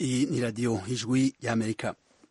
Iyi ni radiyo ijwi y'Amerika.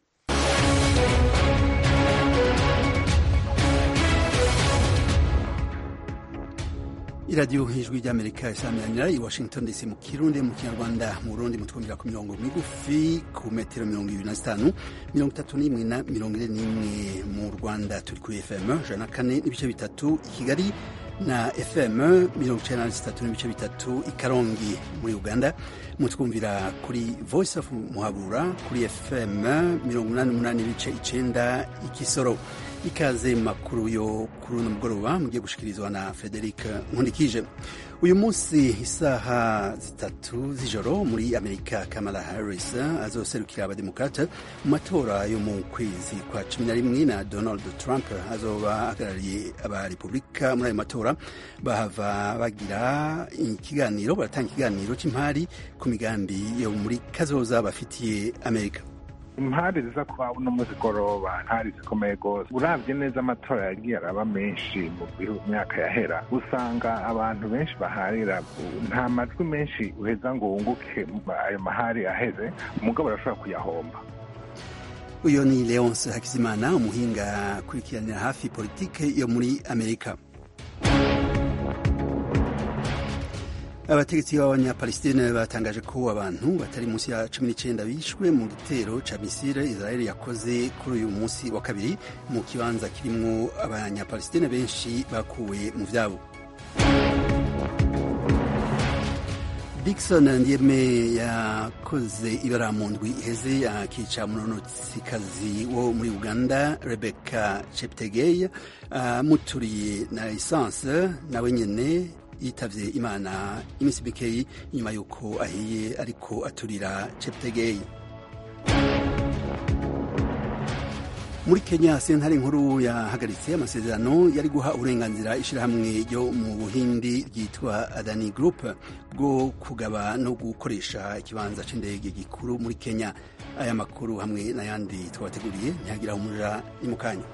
iradiyo ijwi ry'amerika isamiranyira i washington dc mu kirundi mu kinyarwanda mu burundi mutwumvira ku mirongo migufi ku metero mirongo ibiri na zitanu mirongo itatu n'imwe na mirongo ine n'imwe mu rwanda turi kuri fm ijana na kane n'ibice bitatu i kigali na fm mirongo icenda na zitatu n'ibice bitatu i karongi muri uganda mutwumvira kuri voice of muhabura kuri fm mirongo umunani n'umunani n'ibice icenda i kisoro ikaze makuru yo kuri uno mugoroba mugiye gushikirizwa na Frederic Nkundikije uyu munsi isaha zitatu z'ijoro muri Amerika Kamala Harris azoserukira abademokrate mu matora yo mu kwezi kwa cumi na rimwe na Donald Trump azoba ahagarariye abarepubulika muri ayo matora bahava bagira ikiganiro baratanga ikiganiro cy'impari ku migambi yo muri kazoza bafitiye Amerika impari ziza kuba uno muzigoroba ntari zikomeye rwose uravye neza amatora yagiye araba menshi mu myaka yahera usanga abantu benshi baharira nta majwi menshi uheza ngo wunguke ayo mahari aheze umugabo arashobora kuyahomba uyo ni leonce hakizimana umuhinga akurikiranira hafi politike yo muri amerika abategetsi b'abanyapalestine batangaje ko abantu batari munsi ya cumi n'icyenda bishwe mu gitero ca misile israel yakoze kuri uyu munsi wa kabiri mu kibanza kirimwo abanyapalestine benshi bakuwe mu vyabo Dickson Ndieme yakoze ibara mu ndwi iheze akica munonotsikazi wo muri Uganda Rebecca Cheptegei amuturiye uh, na lisanse nawe nyene yitavye imana iminsi mikeyi inyuma y'uko ahiye ariko aturira Cheptegei muri Kenya sentare nkuru yahagaritse amasezerano yari guha uburenganzira ishirahamwe ryo mu Buhindi ryitwa Adani Group bwo kugaba no gukoresha ikibanza c'indege gikuru muri Kenya aya makuru hamwe n'ayandi twabateguriye ntihagira umuja ni mu kanya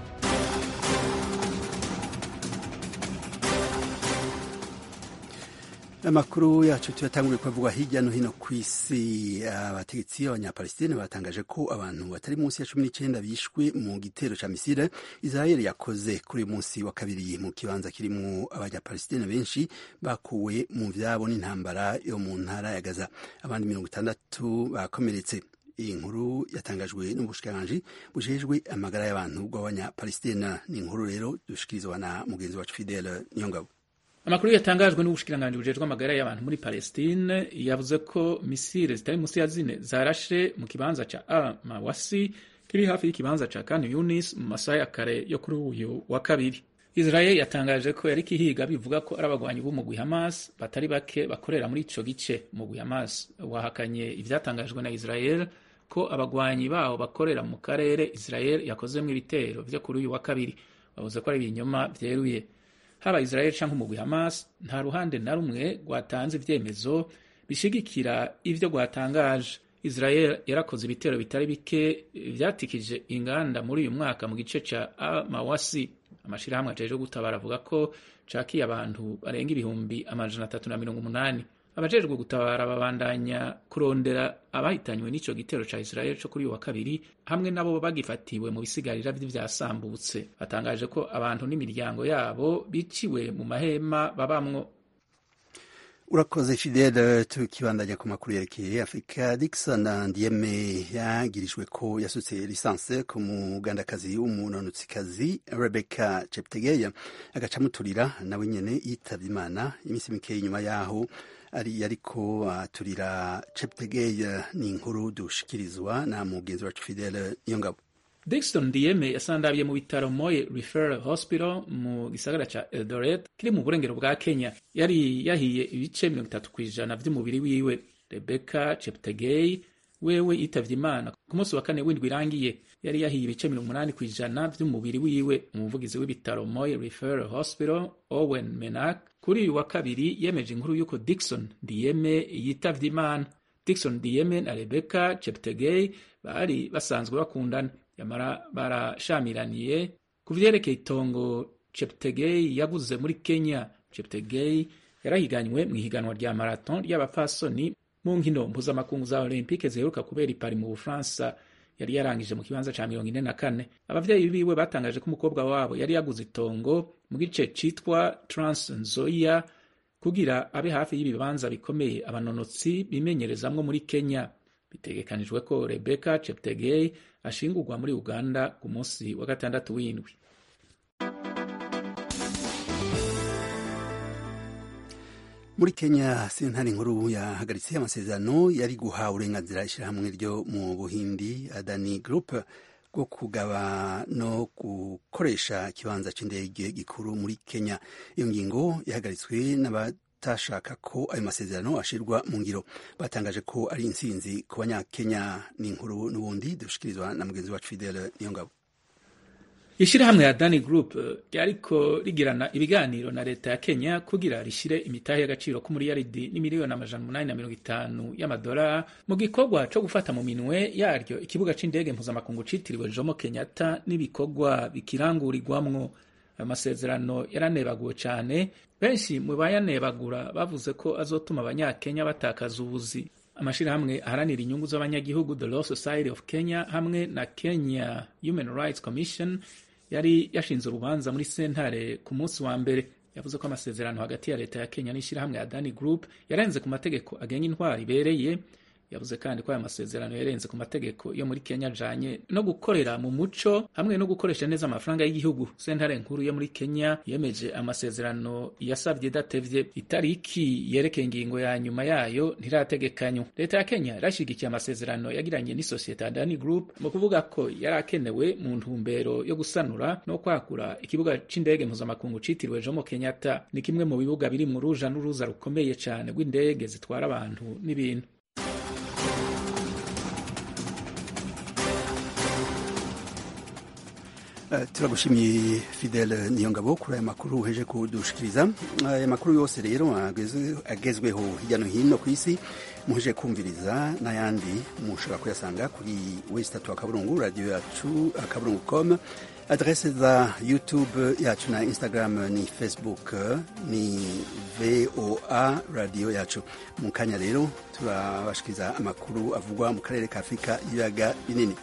amakuru yacu tuyatanguye kuvuga hirya no hino ku isi abategetsi b'abanyapalestine batangaje ko abantu batari munsi ya cumi n'icyenda bishwe mu gitero ca misile israel yakoze kuri uyu munsi wa kabiri mu kibanza kirimwo abanyapalestine benshi bakuwe mu vyabo n'intambara yo mu ntara ya gaza abandi mirongo itandatu bakomeretse iyi nkuru yatangajwe n'ubushikiranganji bujejwe amagara y'abantu bw'abanyapalestina ni inkuru rero dushikirizwa na mugenzi wacu fidele niyongabo amakuru yatangajwe n'ubushikiranganji bujejwe amagara y'abantu muri Palestine yavuze ko misile zitari munsi ya zine zarashe mu kibanza ca Al Mawasi kiri hafi y'ikibanza ca Khan Yunis mu masaha ya kare yo kuri uyu wa kabiri Israel yatangaje ko yari kihiga bivuga ko ari abagwanyi b'umugwi Hamas batari bake bakorera muri ico gice umugwi Hamas wahakanye ivyatangajwe na Israel ko abagwanyi bawo bakorera mu karere Israel yakozemwo ibitero vyo kuri uyu wa kabiri bavuze ko ari ibinyoma vyeruye haba Israel canke umugwi Hamas nta ruhande na rumwe rwatanze ivyemezo bishigikira ivyo rwatangaje Israel yarakoze ibitero bitari bike vyatikije inganda muri uyu mwaka mu gice ca Mawasi amashirahamwe ajejwe gutabara avuga ko cakiye abantu barenga ibihumbi amajana atatu na mirongo umunani abajejwe gutabara babandanya kurondera abahitanywe n'ico gitero ca Israel co kuri uyu wa kabiri hamwe nabo bagifatiwe mu bisigarira vy'ivyasambutse batangaje ko abantu n'imiryango yabo biciwe mu mahema babamwo urakoze fidele tukibandanya ku makuru yerekeye afurika dikson ndieme yagirijwe ko yasutse lisanse ku mugandakazi w'umunonotsikazi rebecca cheptegeya agaca amuturira nawe nyene yitavye imana iminsi mikeyi inyuma yaho ari ariko aturira cheptegeya ni inkuru dushikirizwa na mugenzi wacu fidele niyongabo Dixon Dieme yasandabiye mu bitaro Moye Referral Hospital mu gisagara ca Eldoret kiri mu burengero bwa Kenya yari yahiye ibice mirongo itatu kw'ijana vy'umubiri wiwe Rebecca Cheptegei wewe yitavye imana ku munsi wa kane w'indwi irangiye yari yahiye ibice mirongo umunani kw'ijana vy'umubiri wiwe umuvugizi w'ibitaro Moye Referral Hospital Owen Menak kuri uyu wa kabiri yemeje inkuru y'uko Dixon Dieme yitavye imana Dixon Dieme na Rebecca Cheptegei bari basanzwe bakundana yamara barashamiraniye ku vyerekeye itongo Cheptegei yaguze muri Kenya. Cheptegei yarahiganywe mu ihiganwa rya marathon ry'abapfasoni mu nkino mpuzamakungu za olympique ziheruka kubera ipari mu bufaransa yari yarangije mu kibanza ca mirongo ine na kane abavyeyi biwe batangaje ko umukobwa wabo yari yaguze itongo mu gice citwa transnzoia kugira abe hafi y'ibibanza bikomeye abanonotsi bimenyerezamwo muri kenya bitegekanijwe ko rebecca cheptegei ashingurwa muri uganda ku munsi wa gatandatu w'indwi muri kenya sentare nkuru yahagaritse amasezerano yari guha uburenganzira ishyirahamwe ryo mu buhindi adani group bwo kugaba no gukoresha ikibanza cy'indege gikuru muri kenya iyo ngingo yahagaritswe n'abatashaka ko ayo masezerano ashirwa mu ngiro batangaje ko ari intsinzi ku banyakenya ni inkuru n'ubundi dushikirizwa na mugenzi wacu fidele niyongabo ishirahamwe ya Dani Group ryariko rigirana ibiganiro na leta ya Kenya kugira rishire imitahe y'agaciro k'umuriyaridi n'imiliyoni amajana umunani na mirongo itanu y'amadolari mu gikorwa co gufata mu minwe yaryo ikibuga c'indege mpuzamakungu citiriwe Jomo Kenyatta n'ibikorwa bikirangurirwamwo ayo masezerano yaranebaguwe cane benshi mu bayanebagura bavuze ko azotuma abanyakenya batakaza ubuzi amashirahamwe aharanira inyungu z'abanyagihugu the law society of kenya hamwe na kenya human rights commission yari yashinze urubanza muri sentare ku munsi wa mbere yavuze ko amasezerano hagati ya leta ya kenya n'ishyirahamwe ya dani group yarenze ku mategeko agenga intwari ibereye yavuze kandi ko aya masezerano yarenze ku mategeko yo muri kenya ajanye no gukorera mu muco hamwe no gukoresha neza amafaranga y'igihugu sentare nkuru yo muri kenya yemeje amasezerano yasabye idatevye itariki yerekeye ingingo ya nyuma yayo ntirategekanywa leta ya kenya yarashigikiye amasezerano yagiranye n'isosiyete ya dani group mu kuvuga ko yari akenewe mu ntumbero yo gusanura no kwagura ikibuga c'indege mpuzamakungu citiriwe jomo kenyatta ni kimwe mu bibuga biri mu ruja n'uruza rukomeye cane rw'indege zitwara abantu n'ibintu Uh, turagushimiye Fidel Niyongabo kuri aya makuru uheje kudushikiriza aya makuru yose rero agezweho hirya no hino ku isi muheje kumviriza n'ayandi mushobora kuyasanga kuri wesi tatu akaburungu radiyo yacu akaburungu com adrese za youtube yacu na instagram ni facebook ni voa radiyo yacu mu kanya rero turabashikiriza amakuru avugwa mu karere ka afurika y'ibiyaga binini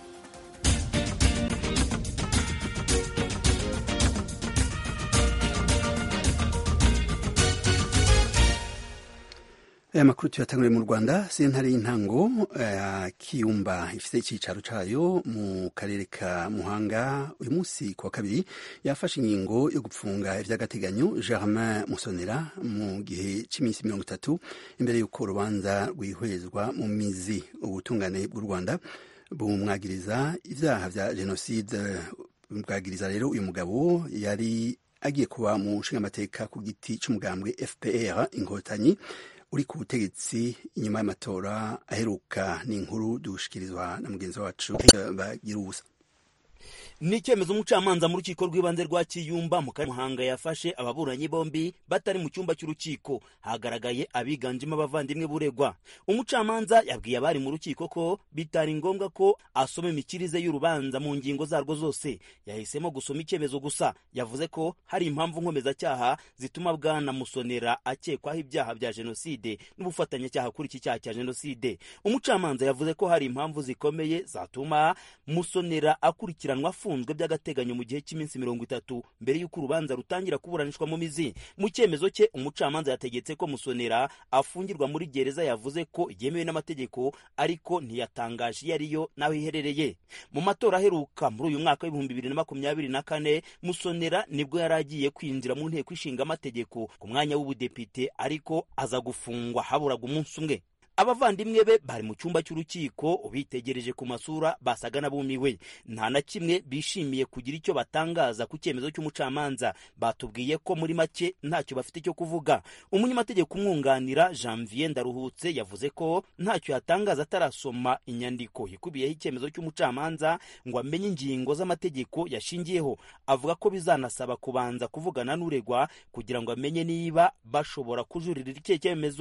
aya makuru tuyatanguriye mu rwanda sentare y'intango ya kiyumba ifite icyicaro cyayo mu karere ka muhanga uyu munsi ku wa kabiri yafashe ingingo yo gupfunga iby'agateganyo germain musonera mu gihe cy'iminsi mirongo itatu imbere y'uko urubanza rwihwezwa mu mizi ubutungane bw'u rwanda bumwagiriza ibyaha bya jenoside bwagiriza rero uyu mugabo yari agiye kuba mu nshingamateka ku giti cy'umugambwe fpr inkotanyi uri ku butegetsi inyuma y'amatora aheruka ni inkuru dushikirizwa na mugenzi wacu bagira ubusa ni icyemezo umucamanza mu rukiko rw'ibanze rwa kiyumba mu karere muhanga yafashe ababuranyi bombi batari mu cyumba cy'urukiko hagaragaye abiganjemo abavandimwe buregwa umucamanza yabwiye abari mu rukiko ko bitari ngombwa ko asoma imikirize y'urubanza mu ngingo zarwo zose yahisemo gusoma icyemezo gusa yavuze ko hari impamvu nkomezacyaha zituma bwana musonera akekwaho ibyaha bya jenoside n'ubufatanyacyaha kuri iki cyaha cya jenoside umucamanza yavuze ko hari impamvu zikomeye zatuma musonera akurikiranwa afunzwe by'agateganyo mu gihe cy'iminsi mirongo itatu mbere y'uko urubanza rutangira kuburanishwa mu mizi mu cyemezo cye umucamanza yategetse ko musonera afungirwa muri gereza yavuze ko yemewe n'amategeko ariko ntiyatangaje iyo ariyo n'aho iherereye mu matora aheruka muri uyu mwaka w'ibihumbi bibiri na makumyabiri na kane musonera nibwo yari agiye kwinjira mu nteko ishinga amategeko ku mwanya w'ubudepite ariko aza gufungwa haburaga umunsi umwe abavandimwe be bari mu cyumba cy'urukiko ubitegereje ku masura basaga n'abumiwe nta na kimwe bishimiye kugira icyo batangaza ku cyemezo cy'umucamanza batubwiye ko muri make ntacyo bafite cyo kuvuga umunyamategeko umwunganira janvier ndaruhutse yavuze ko ntacyo yatangaza atarasoma inyandiko ikubiyeho icyemezo cy'umucamanza ngo amenye ingingo z'amategeko yashingiyeho avuga ko bizanasaba kubanza kuvugana n'uregwa kugira ngo amenye niba bashobora kujurira icyo cyemezo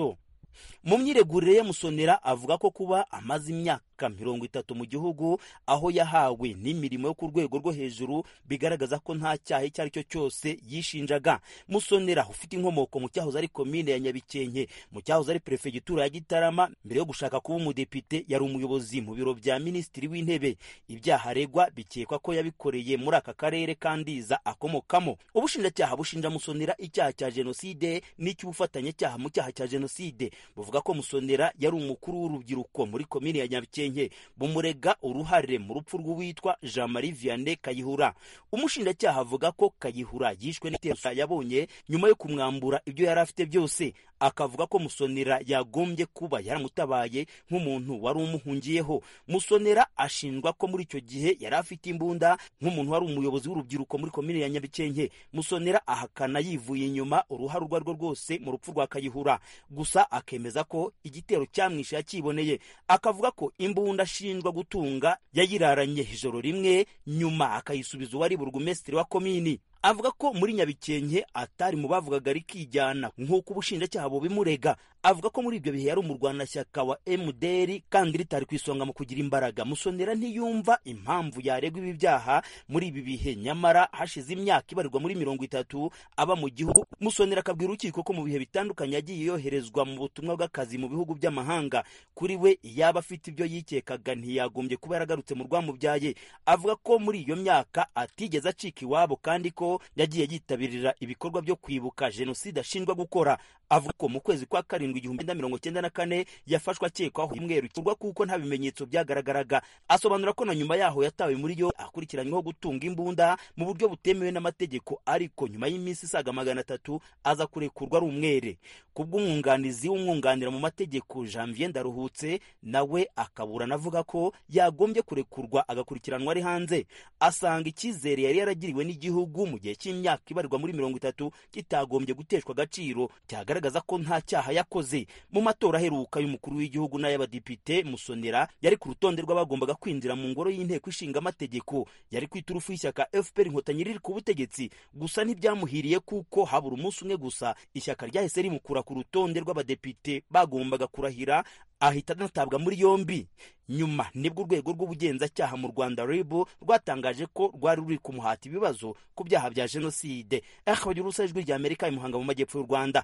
mu myiregurire ye musonera avuga ko kuba amaze imyaka mirongo itatu mu gihugu aho yahawe n'imirimo yo ku rwego rwo hejuru bigaragaza ko nta cyaha icyo ari cyo cyose yishinjaga musonera ufite inkomoko mu cyahoze ari komine ya nyabikenke mu cyahoze ari perefegitura ya gitarama mbere yo gushaka kuba umudepite yari umuyobozi mu biro bya minisitiri w'intebe ibyaha aregwa bikekwa ko yabikoreye muri aka karere kandiza akomokamo ubushinjacyaha bushinja musonera icyaha cya jenoside n'icy'ubufatanyacyaha mu cyaha cya jenoside buvuga ko musonera yari umukuru w'urubyiruko muri komini ya nyabikenke bumurega uruhare mu rupfu rw'uwitwa jean marie vianney kayihura umushinjacyaha avuga ko kayihura yishwe n'iterabwoba yabonye nyuma yo kumwambura ibyo yari afite byose akavuga ko musonera yagombye kuba yaramutabaye nk'umuntu wari umuhungiyeho musonera ashinjwa ko muri icyo gihe yari afite imbunda nk'umuntu wari umuyobozi w'urubyiruko muri komini ya nyabikenke musonera ahakana yivuye inyuma uruhare urwo arirwo rwose mu rupfu rwa kayihura gusa akemeza ko igitero cyamwishe yakiboneye akavuga ko imbunda ashinjwa gutunga yayiraranye ijoro rimwe nyuma akayisubiza uwari burugumesitiri wa komini avuga ko muri nyabikenke atari mu bavugaga rikijyana nk'uko ubushinjacyaha bubimurega avuga ko muri ibyo bihe yari umurwanashyaka wa mdr kandi ritari ku isonga mu kugira imbaraga musonera ntiyumva impamvu yaregwa ibi byaha muri ibi bihe nyamara hashize imyaka ibarirwa muri mirongo itatu aba mu gihugu musonera akabwira urukiko ko mu bihe bitandukanye yagiye yoherezwa mu butumwa bw'akazi mu bihugu by'amahanga kuri we yaba afite ibyo yikekaga ntiyagombye kuba yaragarutse mu rwamubyaye avuga ko muri iyo myaka atigeze acika iwabo kandi ko yagiye yitabirira ibikorwa byo kwibuka jenoside ashinjwa gukora avuga ko mu kwezi kwa karindwi igihumbi na mirongo cyenda na kane yafashwe akekwaho imweru gikorwa kuko nta bimenyetso byagaragaraga asobanura ko na nyuma yaho yatawe muri yo akurikiranyweho gutunga imbunda mu buryo butemewe n'amategeko ariko nyuma y'iminsi isaga magana atatu aza kurekurwa ari umwere kubw'umwunganizi w'umwunganira mu mategeko janvier ndaruhutse nawe akaburana avuga ko yagombye kurekurwa agakurikiranwa ari hanze asanga icyizere yari yaragiriwe n'igihugu mu gihe cy'imyaka ibarirwa muri mirongo itatu kitagombye guteshwa agaciro cyagaragaza ko nta cyaha yakoze mu matora aheruka y'umukuru w'igihugu n'ay'abadepite musonera yari ku rutonde rw'abagombaga kwinjira mu ngoro y'inteko ishinga amategeko yari ku iturufu y'ishyaka fpr inkotanyi riri ku butegetsi gusa ntibyamuhiriye kuko habura umunsi umwe gusa ishyaka ryahise rimukura ku rutonde rw'abadepite bagombaga kurahira ahita anatabwa muri yombi nyuma nibwo urwego rw'ubugenzacyaha mu rwanda rib rwatangaje ko rwari ruri kumuhata ibibazo ku byaha bya jenoside akabagira urusa ijwi rya amerika imuhanga mu majyepfo y'u rwanda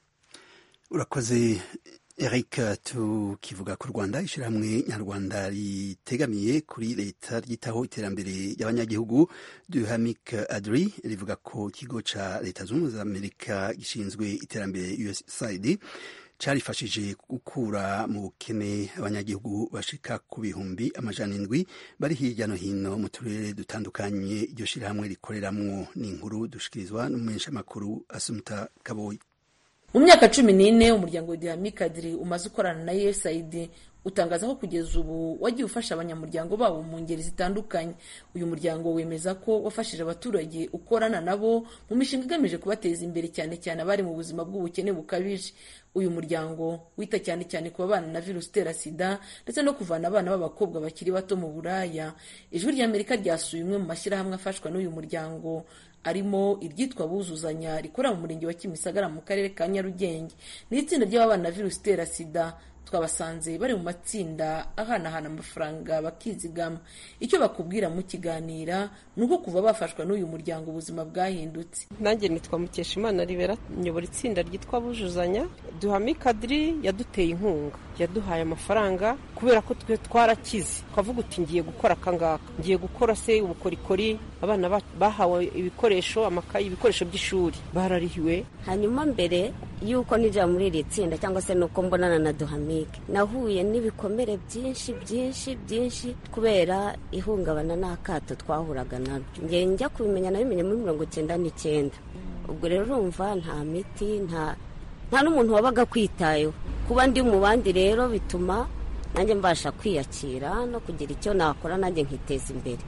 urakoze eric tukivuga ku rwanda ishyirahamwe nyarwanda ritegamiye kuri leta ryitaho iterambere ry'abanyagihugu duhamik adri rivuga ko ikigo cya leta zunze ubumwe za amerika gishinzwe iterambere usaid carifashije gukura mu bukene abanyagihugu bashika ku bihumbi amajana indwi bari hirya no hino mu turere dutandukanye iryo shirahamwe rikoreramwo ni inkuru dushikirizwa n'umumenyeshamakuru asumuta kaboyi mu myaka cumi n'ine umuryango wa dihamikadiri umaze ukorana na usaid utangaza ko kugeza ubu wagiye ufasha abanyamuryango babo mu ngeri zitandukanye uyu muryango wemeza ko wafashije abaturage ukorana nabo mu mishinga igamije kubateza imbere cyane cyane abari mu buzima bw'ubukene bukabije uyu muryango wita cyane cyane ku babana na virusi itera sida ndetse no kuvana abana b'abakobwa bakiri bato mu buraya ijwi ry'amerika ryasuye umwe mu mashyirahamwe afashwa n'uyu muryango arimo iryitwa buzuzanya rikorera mu murenge wa kimisagara mu karere ka nyarugenge ni itsinda ry'ababana na virusi itera sida twabasanze bari mu matsinda ahanahana amafaranga bakizigama icyo bakubwira mu kiganira ni uko kuva bafashwa n'uyu muryango ubuzima bwahindutse nanjye nitwa mukeshimana ribera nyobora itsinda ryitwa bujuzanya duhame kadiri yaduteye inkunga yaduhaye amafaranga kubera ko twe twarakize twavuga uti ngiye gukora akangaka ngiye gukora se ubukorikori abana bahawe ibikoresho amakayi ibikoresho by'ishuri bararihiwe hanyuma mbere y'uko nijya muri iri tsinda cyangwa se nuko mbonana na duhamike nahuye n'ibikomere byinshi byinshi byinshi kubera ihungabana n'akato twahuraga nabyo njye njya kubimenya nabimenye muri mirongo icyenda n'icyenda ubwo rero urumva nta miti nta nta n'umuntu wabaga akwitayeho kuba ndi mu bandi rero bituma nanjye mbasha kwiyakira no kugira icyo nakora nanjye nkiteza imbere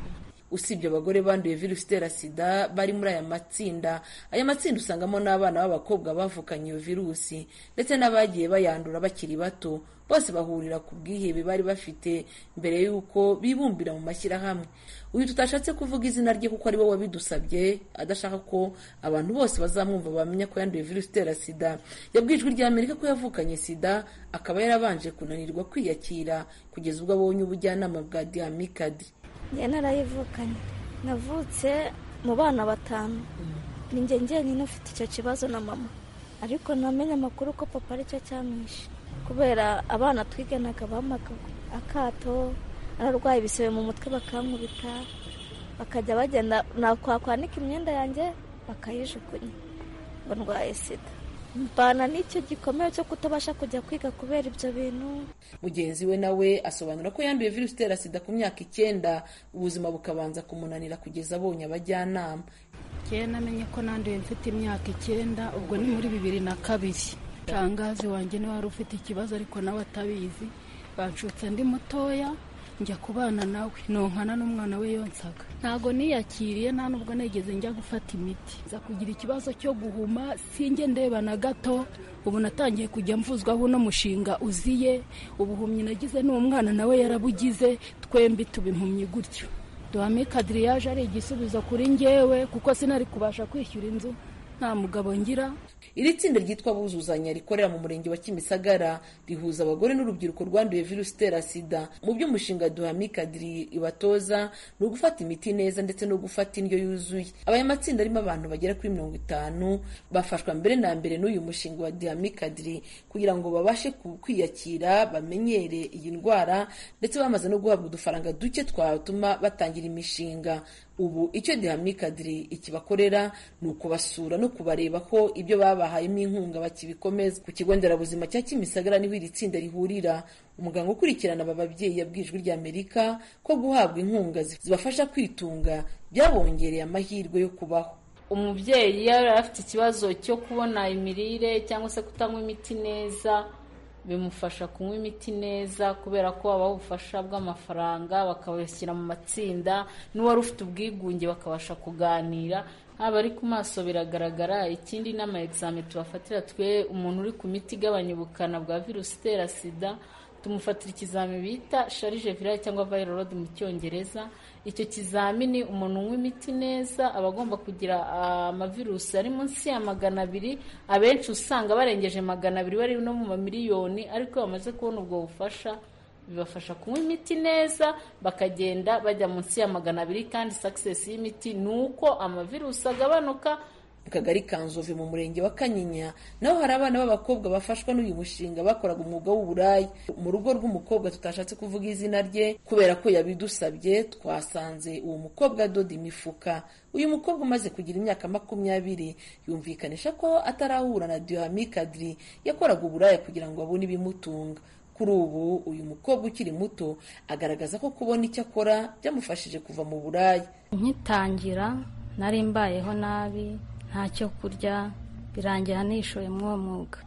usibye abagore banduye virusi itera sida bari muri aya matsinda aya matsinda usangamo n'abana b'abakobwa bavukanye iyo virusi ndetse n'abagiye bayandura bakiri bato bose bahurira ku bwihebe bari bafite mbere y'uko bibumbira mu mashyirahamwe uyu tutashatse kuvuga izina rye kuko ari we wabidusabye adashaka ko abantu bose bazamwumva bamenya ko yanduye virusi itera sida yabwiye ijwi rya amerika ko yavukanye sida akaba yarabanje kunanirwa kwiyakira kugeza ubwo abonye ubujyanama bwa diamikadi njye narayivukanye navutse mu bana batanu ni njye njyenyine ufite icyo kibazo na mama ariko namenye amakuru ko papa aricyo cyamwishe kubera abana twiganaga bamaga akato ararwaye ibisebe mu mutwe bakankubita bakajya bagenda nakwanika imyenda yanjye bakayijugunya ngo ndwaye sida mbana n'icyo gikomeye cyo kutabasha kujya kwiga kubera ibyo bintu mugenzi we nawe asobanura ko yanduye virusi itera sida ku myaka icyenda ubuzima bukabanza kumunanira kugeza abonye abajyanama njyewe namenye ko nanduye mfite imyaka icyenda ubwo ni muri bibiri na kabiri shangazi wanjye niwe wari ufite ikibazo ariko nawe atabizi banshutse ndi mutoya njya kubana nawe nonkana n'umwana we yonsaga ntabwo niyakiriye nta nubwo negeze njya gufata imiti nza kugira ikibazo cyo guhuma sinjye ndeba na gato ubu natangiye kujya mvuzwaho uno mushinga uziye ubuhumyi nagize n'umwana nawe yarabugize twembi tuba impumyi gutyo duhame kadiriyaje ari igisubizo kuri njyewe kuko sinari kubasha kwishyura inzu nta mugabo ngira iri tsinda ryitwa buzuzanya rikorera mu murenge wa kimisagara rihuza abagore n'urubyiruko rwanduye virusi itera sida mu by'umushinga duhamikadiri ibatoza ni ugufata imiti neza ndetse no gufata indyo yuzuye aba matsinda arimo abantu bagera kuri mirongo itanu bafashwa mbere na mbere n'uyu mushinga wa duhamikadiri kugira ngo babashe kwiyakira bamenyere iyi ndwara ndetse bamaze no guhabwa udufaranga duke twatuma batangira imishinga ubu icyo dihamikadiri ikibakorera ni ukubasura no kubareba ko ibyo babahayemo inkunga bakibikomeza ku kigo nderabuzima cya kimisagara niho iri tsinda rihurira umuganga ukurikirana aba babyeyi yabwiye ijwi ry'amerika ko guhabwa inkunga zibafasha kwitunga byabongereye amahirwe yo kubaho umubyeyi iyo yari afite ikibazo cyo kubona imirire cyangwa se kutanywa imiti neza bimufasha kunywa imiti neza kubera ko habaho ubufasha bw'amafaranga bakabashyira mu matsinda n'uwari ufite ubwigunge bakabasha kuganira haba ari ku maso biragaragara ikindi n'ama egizame tubafatira twe umuntu uri ku miti igabanya ubukana bwa virusi itera sida tumufatira ikizami bita sharije virale cyangwa viral load mu cyongereza icyo kizamini umuntu unywa imiti neza aba agomba kugira amavirusi ari munsi ya magana abiri abenshi usanga barengeje magana abiri bari no mu mamiliyoni ariko bamaze kubona ubwo bufasha bibafasha kunywa imiti neza bakagenda bajya munsi ya magana abiri kandi sakisesi y'imiti ni uko amavirusi agabanuka mu kagari ka nzove mu murenge wa kanyinya naho hari abana b'abakobwa bafashwa n'uyu mushinga bakoraga umwuga w'uburaya mu rugo rw'umukobwa tutashatse kuvuga izina rye kubera ko yabidusabye twasanze uwo mukobwa adoda imifuka uyu mukobwa umaze kugira imyaka makumyabiri yumvikanisha ko atarahura na dihamikadiri yakoraga uburaya kugira ngo abone ibimutunga kuri ubu uyu mukobwa ukiri muto agaragaza ko kubona icyo akora byamufashije kuva mu buraya nkitangira nari mbayeho nabi ntacyo kurya birangira nishoye muri uwo mwuga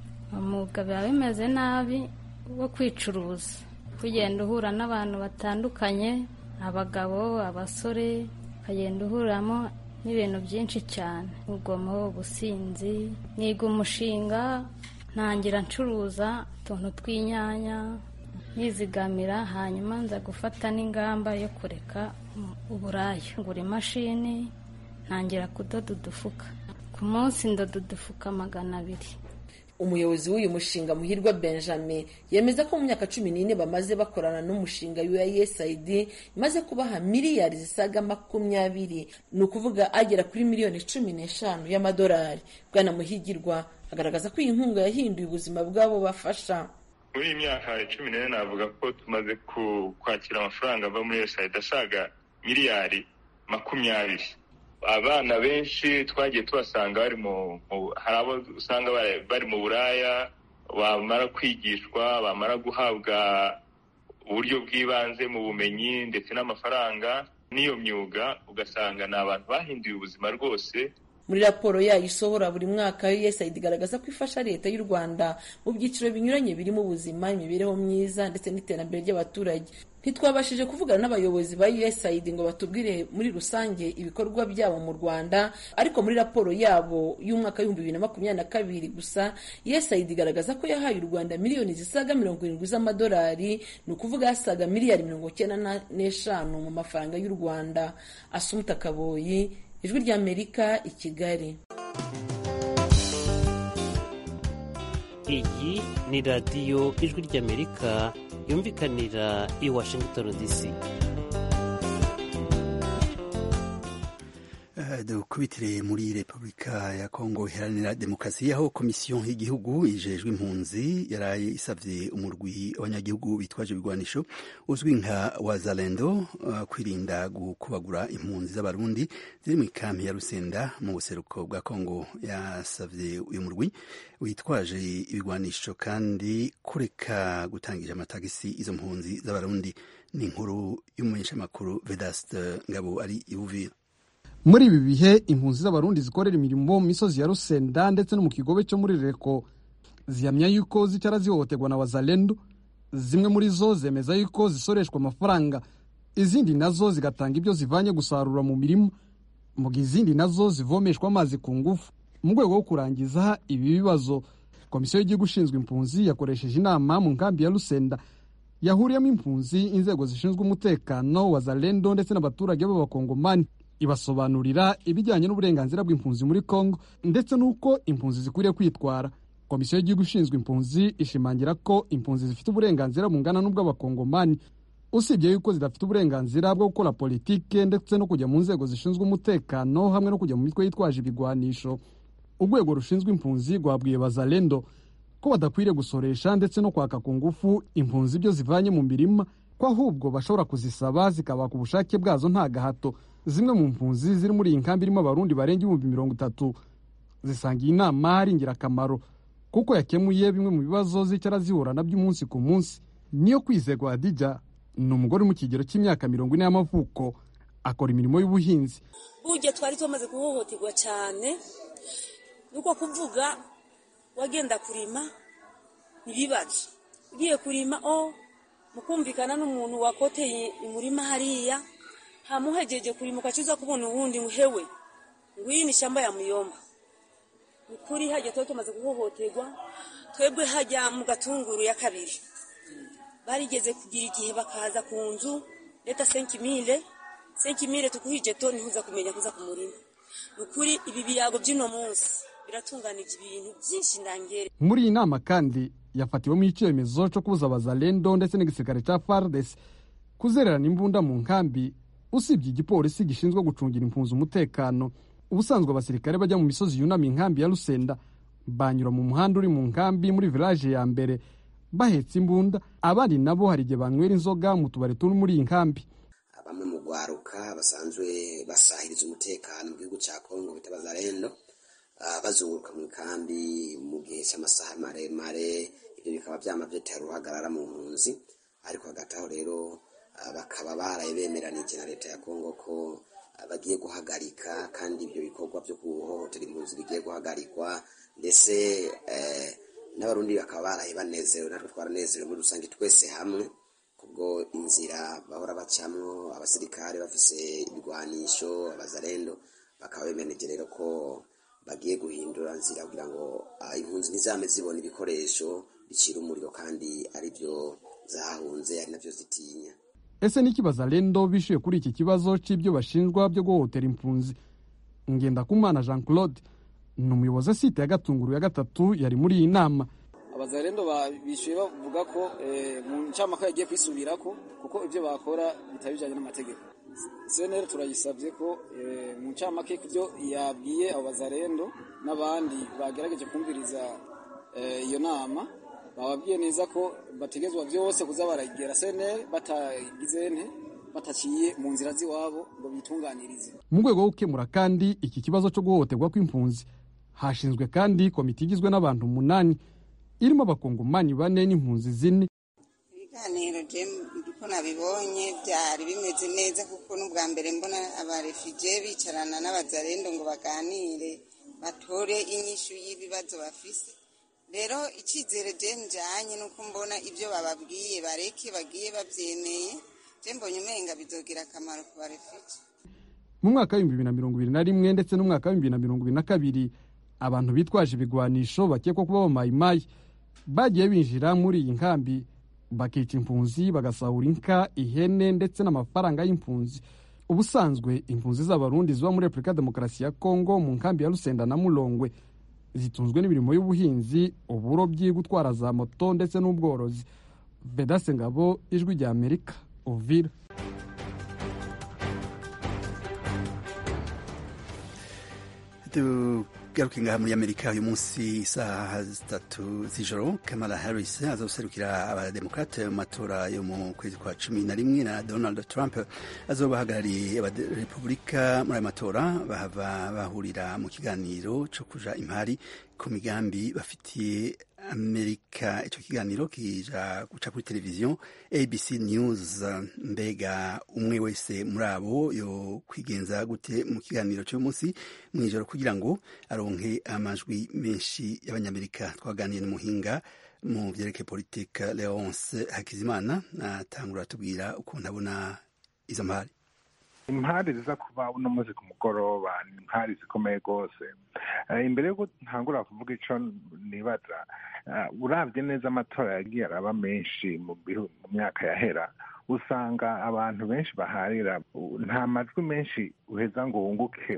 umwuga biba bimeze nabi wo kwicuruza kugenda uhura n'abantu batandukanye abagabo abasore ukagenda uhuramo n'ibintu byinshi cyane urugomo ubusinzi niga umushinga ntangira ncuruza utuntu tw'inyanya nyizigamira hanyuma nza gufata n'ingamba yo kureka uburaya ngura imashini ntangira kudoda udufuka ku munsi ndoda udufuka magana abiri umuyobozi w'uyu mushinga muhirwa benjamin yemeza ko mu myaka cumi n'ine bamaze bakorana n'umushinga usaid imaze kubaha miliyari zisaga makumyabiri ni ukuvuga agera kuri miliyoni cumi n'eshanu y'amadolari bwana muhigirwa agaragaza ko iyi nkunga yahinduye ubuzima bw'abo bafasha muri iyi myaka cumi n'ine navuga ko tumaze kwakira amafaranga ava muri usaid asaga miliyari makumyabiri abana benshi twagiye tubasanga bari mu hari abo usanga bari mu buraya bamara kwigishwa bamara guhabwa uburyo bw'ibanze mu bumenyi ndetse n'amafaranga n'iyo myuga ugasanga ni abantu bahinduye ubuzima rwose muri raporo yayo isohora buri mwaka usaid igaragaza ko ifasha leta y'u rwanda mu byiciro binyuranye birimo ubuzima imibereho myiza ndetse n'iterambere ry'abaturage ntitwabashije kuvugana n'abayobozi ba usaid ngo batubwire muri rusange ibikorwa byabo mu rwanda ariko muri raporo yabo y'umwaka w'ibihumbi bibiri na makumyabiri na kabiri gusa usaid igaragaza ko yahaye u rwanda miliyoni zisaga mirongo irindwi z'amadolari ni ukuvuga yasaga miliyari mirongo icyenda n'eshanu mu mafaranga y'u rwanda asumuta kaboyi ijwi ry'amerika i kigali iyi ni radiyo ijwi ry'amerika yumvikanira i washington dc dukubitire muri repubulika ya kongo iharanira demokarasi aho komisiyo y'igihugu ijejwe impunzi yaraye isabye umurwi abanyagihugu bitwaje ibigwanisho uzwi nka wazalendo uh, kwirinda gukubagura impunzi z'abarundi ziri mu ikambi ya rusenda mu buseruko bwa kongo yasabye uyu murwi witwaje ibigwanisho kandi kureka gutangisha amatagisi izo mpunzi z'abarundi ni inkuru y'umumenyeshamakuru vedaste ngabo ari iwuvira muri ibi bihe impunzi z'abarundi zikorera imirimo mu misozi ya rusenda ndetse no mu kigobe cyo muri reko zihamya yuko zicara zihohoterwa na wazalendo zimwe muri zo zemeza yuko zisoreshwa amafaranga izindi nazo zigatanga ibyo zivanye gusarura mu mirima mu gihe izindi nazo zivomeshwa amazi ku ngufu mu rwego rwo kurangiza ibi bibazo komisiyo y'igihugu ishinzwe impunzi yakoresheje inama mu nkambi ya rusenda yahuriyemo impunzi inzego zishinzwe umutekano wazalendo ndetse n'abaturage b'abakongomani ibasobanurira ibijyanye n'uburenganzira bw'impunzi muri congo ndetse n'uko impunzi zikwiriye kwitwara komisiyo y'igihugu ishinzwe impunzi ishimangira ko impunzi zifite uburenganzira bungana n'ubw'abakongomani usibye yuko zidafite uburenganzira bwo gukora politike ndetse no kujya mu nzego zishinzwe umutekano hamwe no kujya mu mitwe yitwaje ibigwanisho urwego rushinzwe impunzi rwabwiye bazalendo ko badakwiriye gusoresha ndetse no kwaka ku ngufu impunzi ibyo zivanye mu mirima ko ahubwo bashobora kuzisaba zikabaka ubushake bwazo nta gahato zimwe mu mpunzi ziri muri iyi nkambi irimo abarundi barenga ibihumbi mirongo itatu zisanga iyi nama ari ingirakamaro kuko yakemuye bimwe mu bibazo zicara zihura nabyo umunsi ku munsi niyo kwizerwa hadija ni umugore uri mu kigero cy'imyaka mirongo ine y'amavuko akora imirimo y'ubuhinzi burya twari tumaze guhohoterwa cyane nuko kuvuga wagenda kurima ntibibaje ugiye kurima o mukumvikana n'umuntu wakoteye umurima hariya hamuhejeje kurima ukacuza kubona uwundi hewe ngwiyi ni shamba ya muyomba ukuri hajya tuba tumaze guhohoterwa twebwe hajya mu gatunguru ya kabiri barigeze kugira igihe bakaza ku nzu leta senkimire senkimire tukuhije to ntihuza kumenya kuza ku murima ni ukuri ibi biyago by'uno munsi biratunganije ibintu byinshi ndangere muri iyi nama kandi yafatiwemo icyemezo cyo kubuza abazalendo ndetse n'igisirikare cya fardes kuzererana imbunda mu nkambi usibye igipolisi gishinzwe gucungira impunzi umutekano ubusanzwe abasirikare bajya mu misozi yunamiye inkambi ya rusenda banyura mu muhanda uri mu nkambi muri village ya mbere bahetse imbunda abandi nabo hari igihe banywera inzoga mu tubari turi muri iyi nkambi bamwe mu rwaruka basanzwe basahiriza umutekano mu gihugu cya kongo bita bazarendo bazunguruka mu nkambi mu gihe cy'amasaha maremare ibyo bikaba byama byatera uruhagarara mu mpunzi ariko hagati aho rero bakaba baraye bemeranije na leta ya kongo ko bagiye guhagarika kandi ibyo bikorwa byo guhohotera impunzi bigiye guhagarikwa ndetse n'abarundi bakaba baraye banezerewe natwe twaranezerewe muri rusange twese hamwe kubwo inzira bahora bacamwo abasirikare bafise ibigwanisho abazarendo bakaba bemeranije rero ko bagiye guhindura nzira kugira ngo impunzi ntizame zibona ibikoresho bicira umuriro kandi ari byo zahunze ari nabyo zitinya ese n'ikibazo rendo bishyuye kuri iki kibazo cy'ibyo bashinjwa byo guhohotera impunzi ngendakumana jean claude ni umuyobozi asite ya gatunguru ya gatatu yari muri iyi nama abazarendo bishyuye bavuga ko mu ncamaka yagiye kwisubira ko kuko ibyo bakora bitari bijyanye n'amategeko seneri turayisabye ko mu ncamake ku byo yabwiye abo bazarendo n'abandi bagerageje kumviriza iyo nama bababwiye neza ko bategezwa byose kuza baragera seneri batagize nte bataciye mu nzira z'iwabo ngo bitunganirize mu rwego rwo gukemura kandi iki kibazo cyo guhohoterwa kw'impunzi hashinzwe kandi komite igizwe n'abantu umunani irimo abakongomani bane n'impunzi zine ibiganiro uko nabibonye byari bimeze neza kuko n'ubwa mbere mbona abarefije bicarana n'abazarendo ngo baganire batore inyishu y'ibibazo bafise rero icyizere je njanye nuko mbona ibyo bababwiye bareke bagiye babyemeye je mbonye umenga bizogira akamaro ku barefije mu mwaka w'ibihumbi bibiri na mirongo ibiri na rimwe ndetse n'umwaka w'ibihumbi bibiri na mirongo ibiri na kabiri abantu bitwaje ibigwanisho bakekwa kuba bamayimayi bagiye binjira muri iyi nkambi bakica impunzi bagasahura inka ihene ndetse n'amafaranga y'impunzi ubusanzwe impunzi z'abarundi ziba muri repubulika demokarasi ya kongo mu nkambi ya rusenda na mulongwe zitunzwe n'imirimo y'ubuhinzi uburobyi gutwara za moto ndetse n'ubworozi vedase ngabo ijwi rya amerika uvira tugaruke ngaha muri amerika uyu munsi isaha zitatu z'ijoro kamala harris azoserukira abademokrate mu matora yo mu kwezi kwa cumi na rimwe na donald trump azoba ahagarariye abarepublika muri ayo matora bahava bahurira mu kiganiro cyo kuja impari ku migambi bafitiye amerika icyo kiganiro kija guca kuri televiziyo abc news mbega umwe wese muri abo yo kwigenza gute mu kiganiro cy'uyu munsi mu ijoro kugira ngo aronke amajwi menshi y'abanyamerika twaganiye n'umuhinga mu byerekeye politike leonce hakizimana atangura atubwira ukuntu abona izo mpari impari ziza kuba uno munsi ku mugoroba ni impari zikomeye rwose imbere yuko ntangura kuvuga icyo nibaza urabye neza amatora yagiye araba menshi mu myaka yahera usanga abantu benshi baharira nta majwi menshi uheza ngo wunguke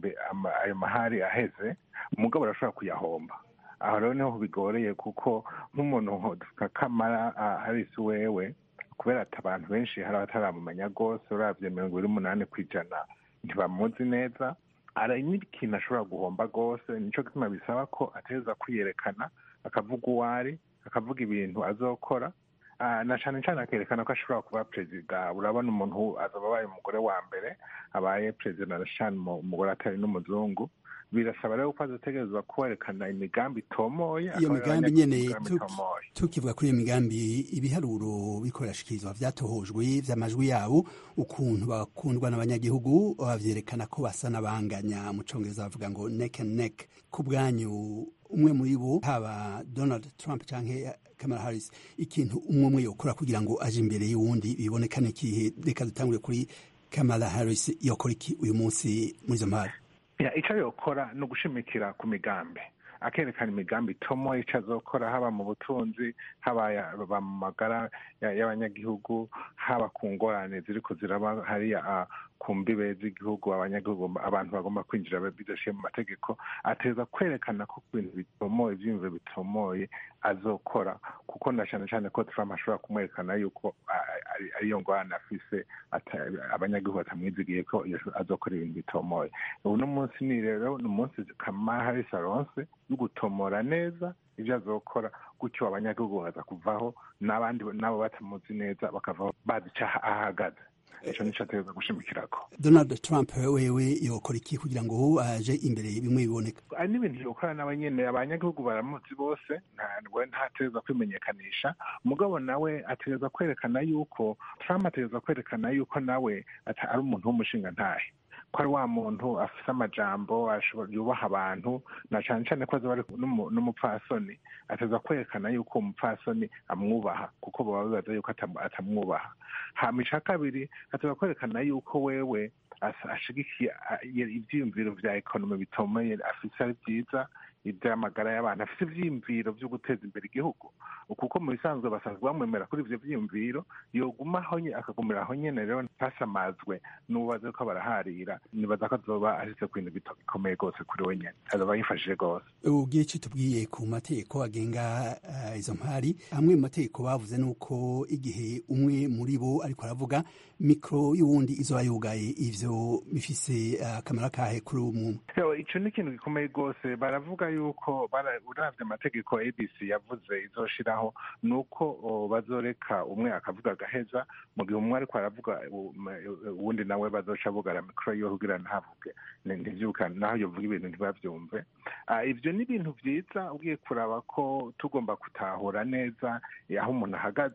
ayo mahari aheze umugabo arashobora kuyahomba aho rero niho bigoreye kuko nk'umuntu nka kamara harisi wewe kubera ati abantu benshi hari abataramumenya rwose urabye mirongo ibiri n'umunani ku ijana ntibamuzi neza ari n'ikintu ashobora guhomba rwose nicyo gituma bisaba ko ateza kwiyerekana akavuga uwo ari akavuga ibintu azokora na cyane cyane akerekana ko ashobora kuba perezida urabona umuntu azaba abaye umugore wa mbere abaye perezida na cyane umugore atari n'umuzungu birasaba rero ko azategerezwa kwerekana imigambi itomoye iyo migambi nyene tukivuga kuri iyo migambi ibiharuro biko birashikirizwa vyatohojwe vy'amajwi yabo ukuntu bakundwa n'abanyagihugu bavyerekana ko basa n'abanganya mu congereza bavuga ngo neck and neck ku bwanyu umwe muri bo haba donald trump canke kamala harris ikintu umwe umwe yokora kugira ngo aje imbere y'uwundi bibonekane kihe reka dutangure kuri kamala harris yokora iki uyu munsi muri izo mpari icyo yokora ni ugushimikira ku migambi akerekana imigambi itomo icyo azokora haba mu butunzi haba mu magara y'abanyagihugu haba ku ngorane ziri kuziraba hariya ku mbibe z'igihugu abanyagihugu abantu bagomba kwinjira bidashiye mu mategeko ateza kwerekana ko ku bintu bitomoye ibyiyumviro bitomoye azokora kuko na cyane cyane ko Trump ashobora kumwerekana yuko ariyo ngorane afise abanyagihugu batamwizigiye ko azokora ibintu bitomoye uno munsi ni rero ni umunsi kamara harisi aronse yo gutomora neza ibyo azokora gutyo abanyagihugu baza kuvaho n'abandi nabo batamuzi neza bakavaho bazi icyo ahagaze icyo nicyo ateza gushimikirako donald trump wewe yokora iki kugira ngo aje imbere bimwe biboneka ari n'ibintu yokora nawe nyine abanyagihugu baramuzi bose ntabwo ntateza kwimenyekanisha umugabo nawe ategereza kwerekana yuko trump ategereza kwerekana yuko nawe ari umuntu w'umushinga ntahe ko ari wa muntu afite amajambo yubaha abantu na cyane cyane ko azaba ari n'umupfasoni ateza kwerekana yuko uwo mupfasoni amwubaha kuko baba bibaza yuko atamwubaha hama icya kabiri ateza kwerekana yuko wewe ashigikiye ibyiyumviro bya ekonomi bitomeye afite ari byiza iby'amagara y'abantu afite ibyiyumviro byo guteza imbere igihugu kuko mu bisanzwe basanzwe bamwemera kuri ibyo byiyumviro yogumaho akagumira aho nyine rero ntasamazwe n'ubaze ko baraharira nibaza ko azoba ashyize ku bintu bikomeye rwose kuri we nyine azaba yifashije rwose ubwiye icyo tubwiye ku mategeko agenga izo mpari amwe mu mategeko bavuze ni uko igihe umwe muri bo ariko aravuga mikoro y'uwundi izoba yugaye ivyo bifise akamaro kahe kuri uwo muntu icyo ni ikintu gikomeye rwose baravuga yuko uravye amategeko abc yavuze izoshiraho ni uko bazoreka umwe akavuga agaheza mu gihe umwe ariko aravuga uwundi nawe bazoca bugara mikoro yiwe kugira ntavuge ntivyukane naho yovuga ibintu ntibavyumve ivyo ni ibintu vyiza ugiye kuraba ko tugomba gutahura neza aho umuntu ahagaze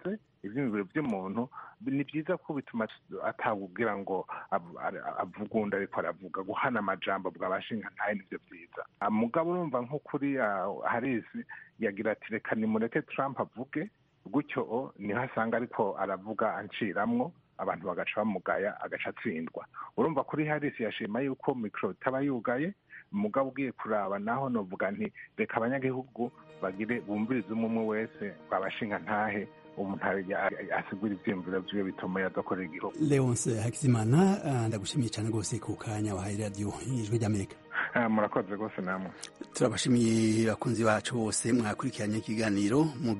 ivyiyumviro vy'umuntu ni vyiza ko bituma atawugira ngo avuga ariko aravuga guhana amajambo bwabashinga ntaye nivyo vyiza mugabo urumva nko kuri harisi yagira ati reka nimureke trump avuge gutyo niho asanga ariko aravuga anciramwo abantu bagaca bamugaya agaca atsindwa urumva kuri harisi yashima yuko mikoro itaba yugaye mugabo ugiye kuraba naho novuga nti reka abanyagihugu bagire bumvirize umwe umwe wese babashinga ntahe umuntu asigura ivyiyumviro vyiwe bituma yadakorera igihugu leonce hakizimana ndagushimiye cyane rwose ku kanya wahaye radiyo ijwi ry'amerika murakoze rwose namwe turabashimiye bakunzi bacu bose mwakurikiranye ikiganiro